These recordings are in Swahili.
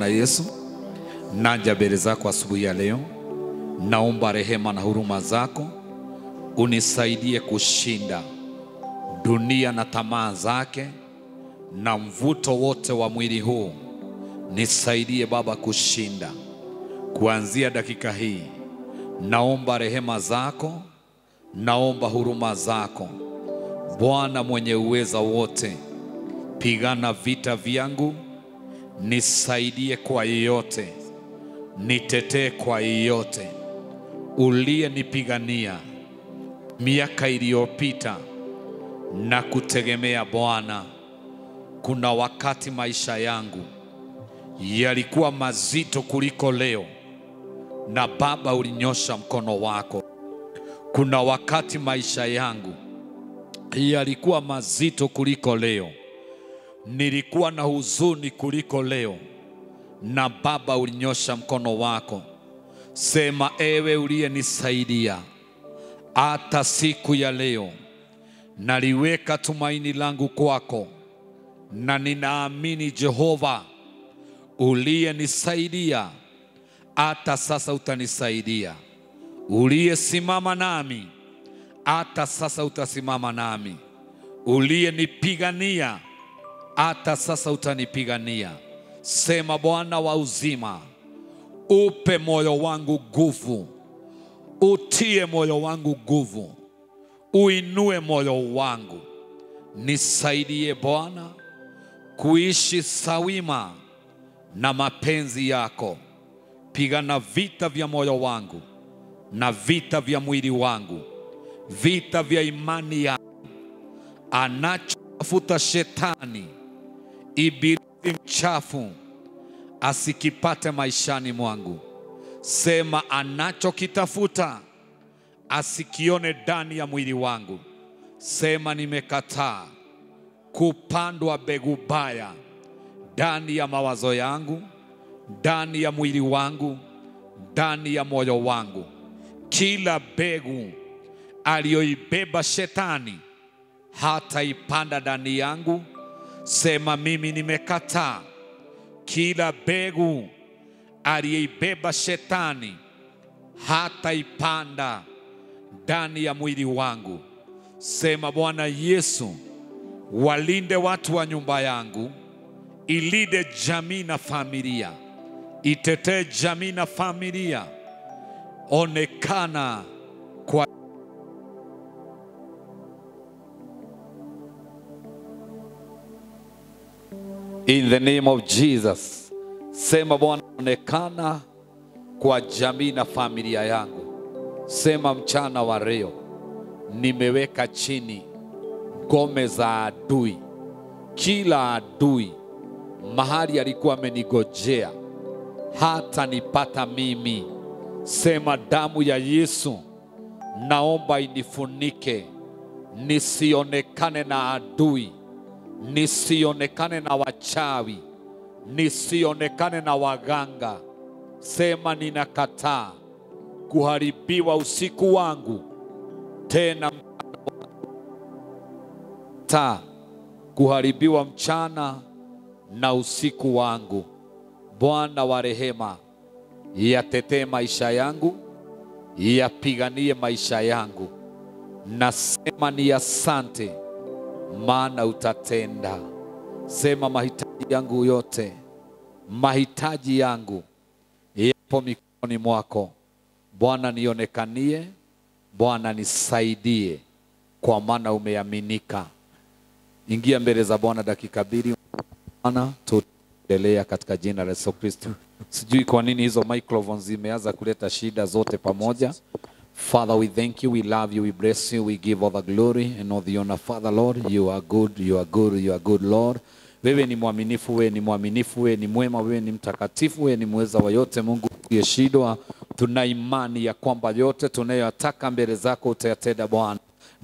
Bwana Yesu, naja mbele zako asubuhi ya leo, naomba rehema na huruma zako unisaidie kushinda dunia na tamaa zake na mvuto wote wa mwili huu. Nisaidie Baba kushinda kuanzia dakika hii. Naomba rehema zako, naomba huruma zako Bwana mwenye uweza wote, pigana vita vyangu, nisaidie kwa yeyote, nitetee kwa yeyote uliyenipigania miaka iliyopita na kutegemea Bwana. Kuna wakati maisha yangu yalikuwa mazito kuliko leo, na Baba ulinyosha mkono wako. Kuna wakati maisha yangu yalikuwa mazito kuliko leo, nilikuwa na huzuni kuliko leo, na Baba ulinyosha mkono wako. Sema, ewe uliyenisaidia hata siku ya leo, naliweka tumaini langu kwako, na ninaamini Jehova uliyenisaidia hata sasa utanisaidia, uliyesimama nami hata sasa utasimama nami, uliyenipigania hata sasa utanipigania. Sema, Bwana wa uzima, upe moyo wangu nguvu, utie moyo wangu nguvu, uinue moyo wangu, nisaidie Bwana kuishi sawima na mapenzi yako. Pigana vita vya moyo wangu na vita vya mwili wangu, vita vya imani yangu. Anachotafuta shetani, ibilisi mchafu, asikipate maishani mwangu. Sema, anachokitafuta asikione ndani ya mwili wangu. Sema, nimekataa kupandwa mbegu baya ndani ya mawazo yangu, ndani ya mwili wangu, ndani ya moyo wangu. Kila mbegu aliyoibeba shetani hataipanda ndani yangu. Sema, mimi nimekataa kila mbegu aliyeibeba shetani hataipanda ndani ya mwili wangu. Sema, Bwana Yesu, walinde watu wa nyumba yangu, ilinde jamii na familia, itetee jamii na familia. Onekana kwa In the name of Jesus. Sema Bwana, onekana kwa jamii na familia yangu. Sema mchana wa leo, nimeweka chini ngome za adui, kila adui mahali alikuwa amenigojea hata nipata mimi. Sema damu ya Yesu naomba inifunike, nisionekane na adui, nisionekane na wachawi, nisionekane na waganga. Sema ninakataa kuharibiwa usiku wangu tena ta kuharibiwa mchana na usiku wangu. Bwana wa rehema, yatetee maisha yangu, yapiganie maisha yangu. Nasema ni asante, maana utatenda. Sema mahitaji yangu yote, mahitaji yangu yapo mikononi mwako. Bwana nionekanie, Bwana nisaidie, kwa maana umeaminika. Ingia mbele za Bwana dakika mbili. Bwana, tuendelea katika jina la Yesu Kristo. Sijui kwa nini hizo microphones zimeanza kuleta shida zote pamoja. Father, we thank you, we love you, we bless you, we give all the glory and all the honor. Father, Lord, you are good, you are good, you are good, Lord. Wewe ni mwaminifu, wewe ni mwaminifu, wewe ni mwema, wewe ni mtakatifu, wewe ni mweza wa yote. Mungu usiyeshindwa, tuna imani ya kwamba yote tunayoyataka mbele zako utayatenda Bwana, na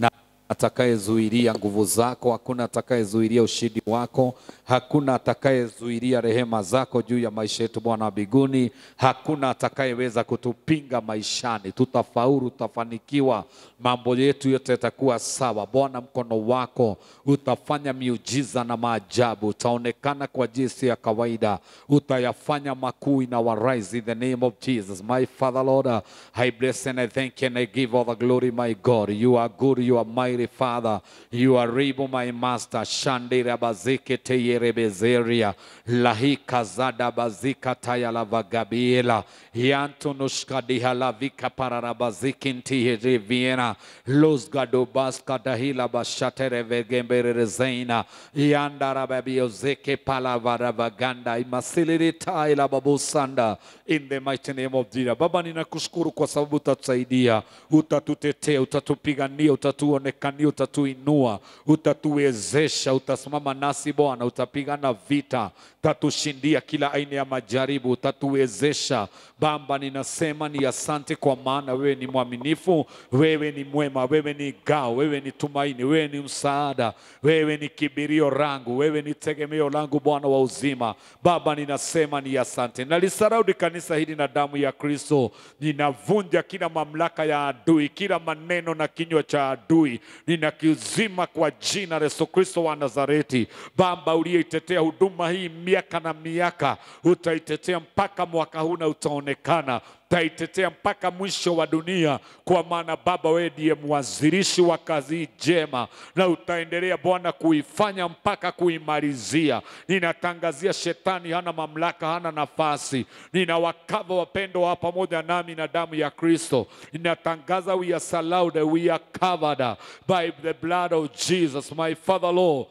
atakayezuilia nguvu zako, hakuna atakayezuilia ushindi wako, hakuna atakayezuilia rehema zako juu ya maisha yetu Bwana wa mbinguni. Hakuna atakayeweza kutupinga maishani, tutafaulu, tutafanikiwa, mambo yetu yote yatakuwa sawa. Bwana, mkono wako utafanya miujiza na maajabu, utaonekana kwa jinsi ya kawaida, utayafanya makuu in our rise in the name of Jesus. My Father Lord, uh, I bless and I thank you and I give all the glory, my God. You are good, you are mighty Father, you are able, my Master. Shandira bazike teyerebezeria lahika zada bazika tayala vagabiela yantunushka dihala vika pararabaziki ntiyereviena los gadobaska dahila bashatere vegembererezeina yandarababiozeke palavaravaganda imasilirita ila babusanda in the mighty name of Jesus. Baba, ninakushukuru kwa sababu utatusaidia, utatutetea, utatupigania, utatuonekania, utatuinua, utatuwezesha, utasimama nasi Bwana, utapigana vita, utatushindia kila aina ya majaribu, utatuwezesha. Baba, ninasema ni asante kwa maana wewe ni mwaminifu, wewe ni mwema, wewe ni ngao, wewe ni tumaini, wewe ni msaada, wewe ni kibirio langu, wewe ni tegemeo langu, Bwana wa uzima. Baba, ninasema ni asante. Nalisaraudi kanisa hili na damu ya Kristo. Ninavunja kila mamlaka ya adui, kila maneno na kinywa cha adui, ninakizima kwa jina la Yesu Kristo wa Nazareti. Baba, uliyeitetea huduma hii miaka na miaka, utaitetea mpaka mwaka huu na utaonekana taitetea mpaka mwisho wa dunia, kwa maana Baba, wewe ndiye mwanzilishi wa kazi hii njema, na utaendelea Bwana kuifanya mpaka kuimalizia. Ninatangazia shetani hana mamlaka, hana nafasi. Ninawakava wapendwa wa pamoja nami na damu ya Kristo. Ninatangaza we are surrounded, we are covered by the blood of Jesus, my Father Lord.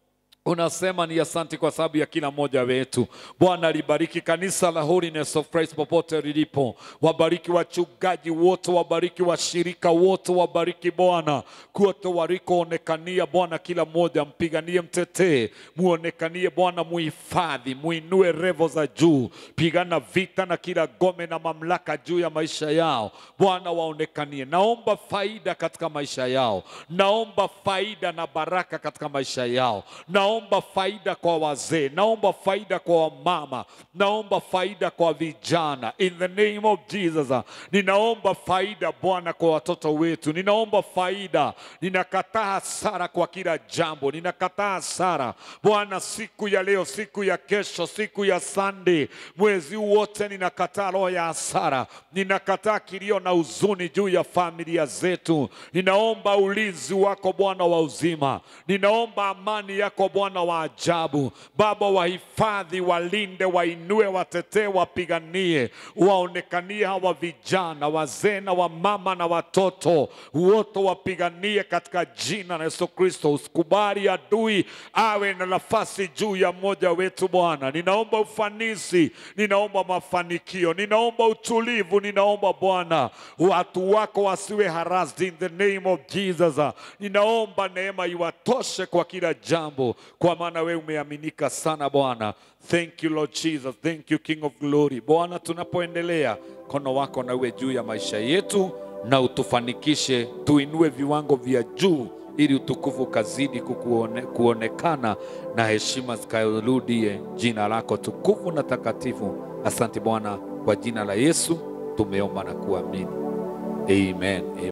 Unasema ni asante kwa sababu ya kila mmoja wetu. Bwana libariki kanisa la Holiness of Christ popote lilipo, wabariki wachungaji wote, wabariki washirika wote, wabariki Bwana kote walikoonekania. Bwana kila mmoja mpiganie, mtetee, muonekanie Bwana, muhifadhi, muinue revo za juu, pigana vita na kila gome na mamlaka juu ya maisha yao. Bwana waonekanie. Naomba faida katika maisha yao, naomba faida na baraka katika maisha yao, naomba faida kwa wazee, naomba faida kwa wamama, naomba faida kwa vijana. In the name of Jesus, ninaomba faida Bwana kwa watoto wetu, ninaomba faida. Ninakataa hasara kwa kila jambo, ninakataa hasara Bwana siku ya leo, siku ya kesho, siku ya Sunday, mwezi huu wote, ninakataa roho ya hasara, ninakataa kilio na huzuni juu ya familia zetu. Ninaomba ulinzi wako Bwana wa uzima, ninaomba amani yako Bwana wa ajabu. Baba, wahifadhi, walinde, wainue, watetee, wapiganie, waonekanie hawa vijana, wazee na wamama na watoto wote, wapiganie katika jina la Yesu Kristo. Usikubali adui awe na nafasi juu ya mmoja wetu Bwana. Ninaomba ufanisi, ninaomba mafanikio, ninaomba utulivu, ninaomba Bwana watu wako wasiwe harassed in the name of Jesus. Ninaomba neema iwatoshe kwa kila jambo, kwa maana wewe umeaminika sana Bwana. Thank you Lord Jesus, thank you King of Glory. Bwana, tunapoendelea mkono wako na uwe juu ya maisha yetu na utufanikishe, tuinue viwango vya juu ili utukufu ukazidi kukuone, kuonekana na heshima zikarudie jina lako tukufu na takatifu. Asante Bwana, kwa jina la Yesu tumeomba na kuamini, amen, amen.